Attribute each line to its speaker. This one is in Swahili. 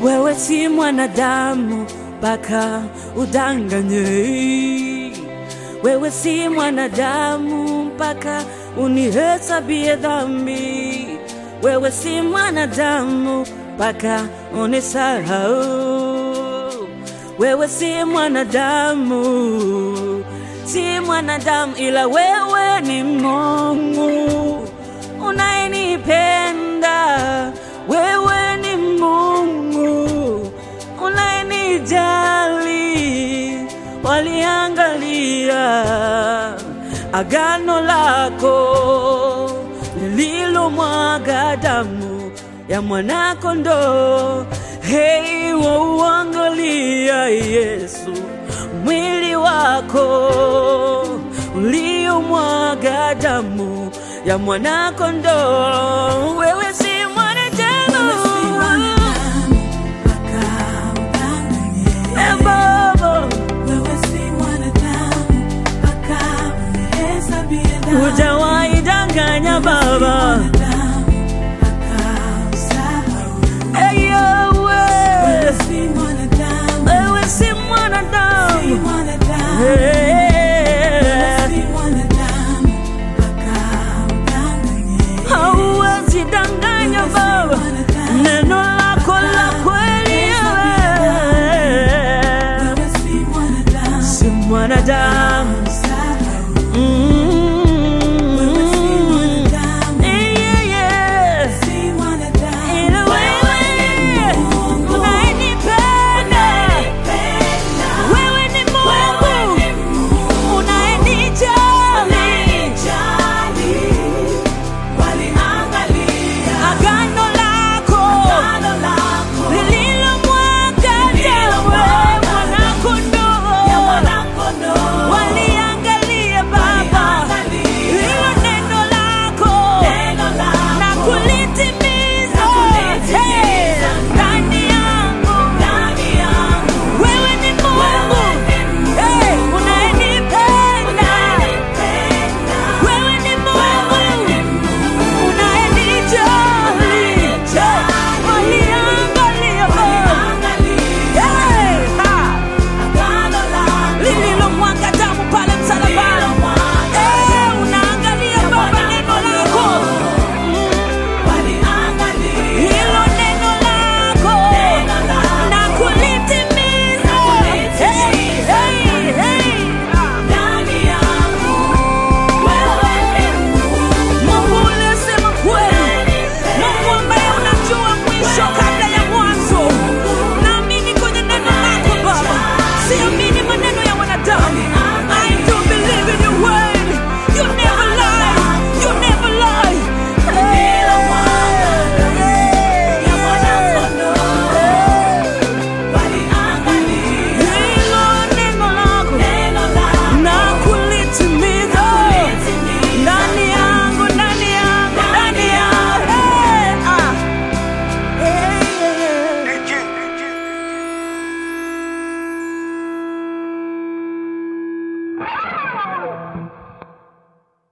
Speaker 1: wewe si mwanadamu mpaka udanganye. Wewe si mwanadamu mpaka unihesabie dhambi. Wewe si mwanadamu mpaka unisahau. Wewe si mwanadamu, si mwanadamu, ila wewe ni Mungu unayenipenda. Wewe ni Mungu unayenijali. Waliangalia agano lako lililomwaga damu ya mwanakondoo. Hei, wauangalia Yesu, mwili wako uliomwaga damu ya mwanakondoo. Wewe